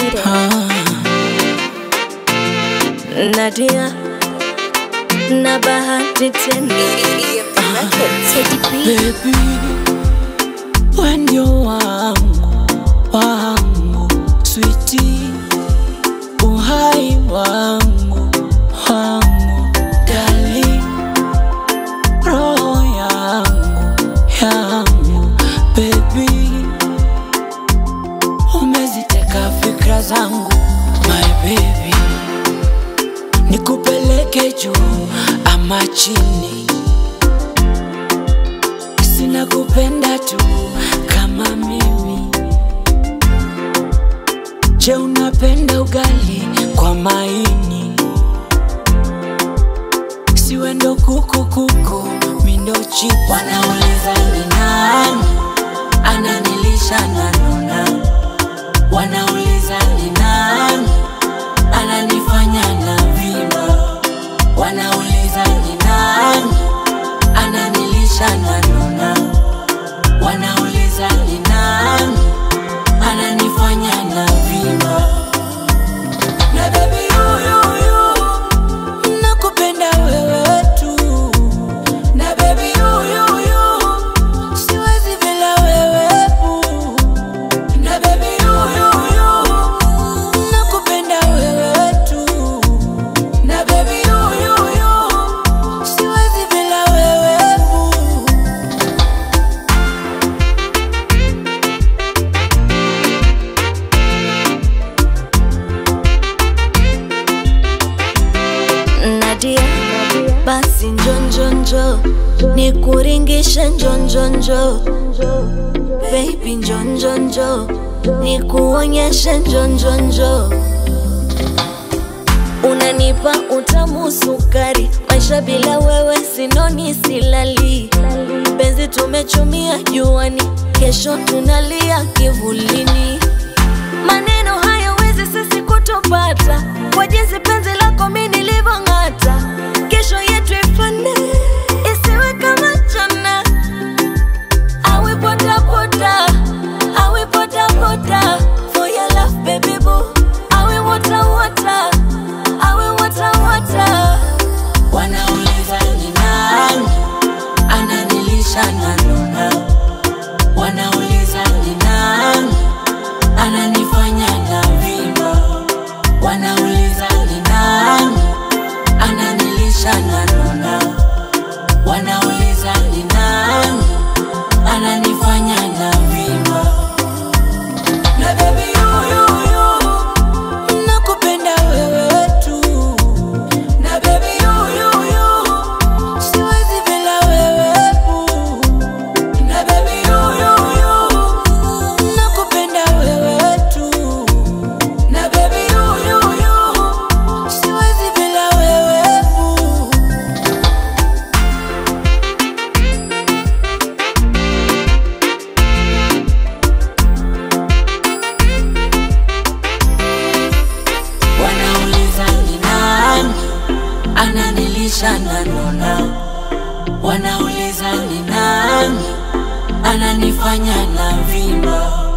it. Nadia na bahati tena Teddy B. Baby, we ndio wangu wangu, switi uhai wangu wangu, dali roho yangu yangu, baby, umeziteka fikra zangu my baby, nikupeleke juu ama chini sina kupenda tu kama mimi. Je, unapenda ugali kwa maini? Siwe ndo kuku kuku, mi ndo chipu. Wanauliza ni nani ananilisha na nuna, wanauliza ni nani ananifanya na vima, wanauliza ni nani ananilisha na nuna, wanauliza ni nani ananifanya na vima. Na baby huyu huyu nakupenda wewe tu, na baby huyu huyu siwezi bila wewe boo. na baby huyu huyu nakupenda wewe tu, na baby huyu huyu siwezi bila wewe boo. Nadia, basi njonjonjo nikuringishe njonjonjo baby njonjonjo nikuonyeshe njonjonjo unanipa utamu sukari maisha bila wewe sinoni silali penzi tumechumia juani kesho tunalia kivulini maneno hayawezi sisi kutupata kwa jinsi penzi lako mi nilivyong'ata kesho yetu ifane isiwe kama jana awe potapota awe potapota for your love baby boo awe water water awe water water Wanauliza ni nani ananilisha na nuna, wanauliza ni nani ananifanya na vima, wanauliza ni nani ananilisha na nuna, wanauliza ni nani ananifanya na vima. Na baby huyu huyu nakupenda wewe tu na baby huyu huyu siwezi bila wewe boo. na baby huyu huyu nakupenda wewe tu na baby huyu huyu siwezi bila wewe boo. Wanauliza ni nani ananilisha na nona, wanauliza ni nani ananifanya na vima.